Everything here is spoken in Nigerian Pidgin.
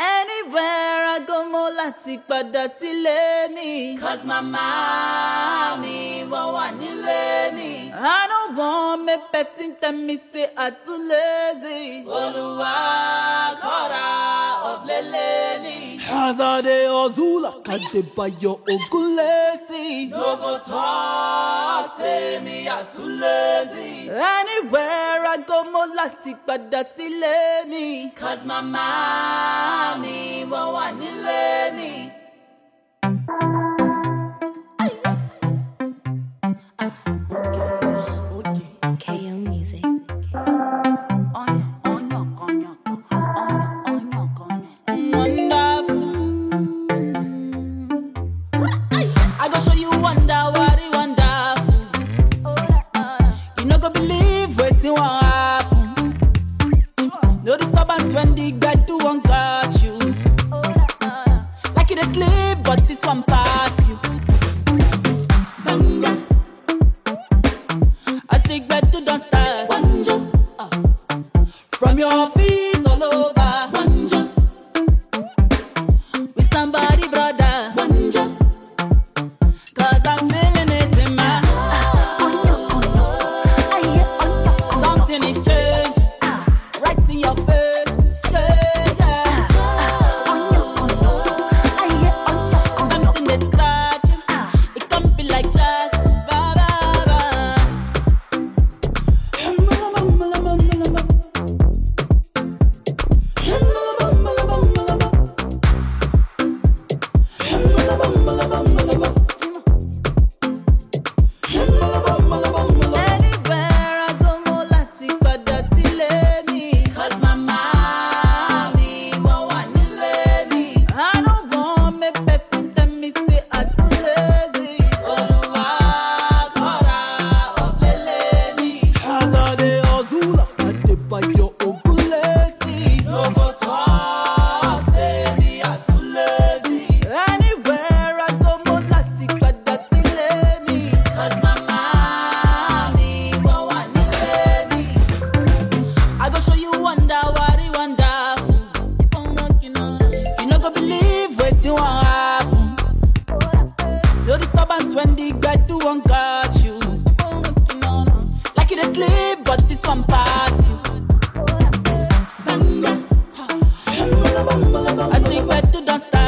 Anywhere I go mo láti padà sílé mi. Cause mama mi wọ́n wà nílé mi. I don't want me person tell me say I too lazy. Olúwa kọ́ra ọ̀flẹ́lẹ́ ni. Hazade Ozula Kadebayo Ogunlesi. No go talk say me I too lazy. Anywhere I go mo láti padà sílé mi. Cause mama mi wọ́n wà nílé mi. KO Music. Wonderful. I go show you wonder what it wonderful. You no go believe wetin wan happen. No disturbance when the guy do wan catch you. Like you dey sleep, but this one pass you. Banga. As the gbedu don start. Ah. From your feet all over. With somebody, brother. Cause I'm feeling it in my Something is changing. Right in your face. Yeah, yeah. Something is scratching. It can't be like just ba ba ba. Anywhere I go mo láti padà sílé mi. Cause mama mi wọ́n wà nílé mi. I don't want me person tell me say I too lazy. Olúwa kọ́ra ọ̀flẹ́lẹ́ ni. Hazade Ozula Adebayo Ogunlesi. No go talk say me I too lazy. Anywhere I go mo láti padà sílé mi. Cause mama mi wọ́n wà nílé mi. I go show you wonder what it wonderful. Keep on knocking on. You no go believe wetin wan happen. No disturbance when the guy do wan catch you. Keep on knocking on. Like you dey sleep, but this one pass you. Banga. As the gbedu don start.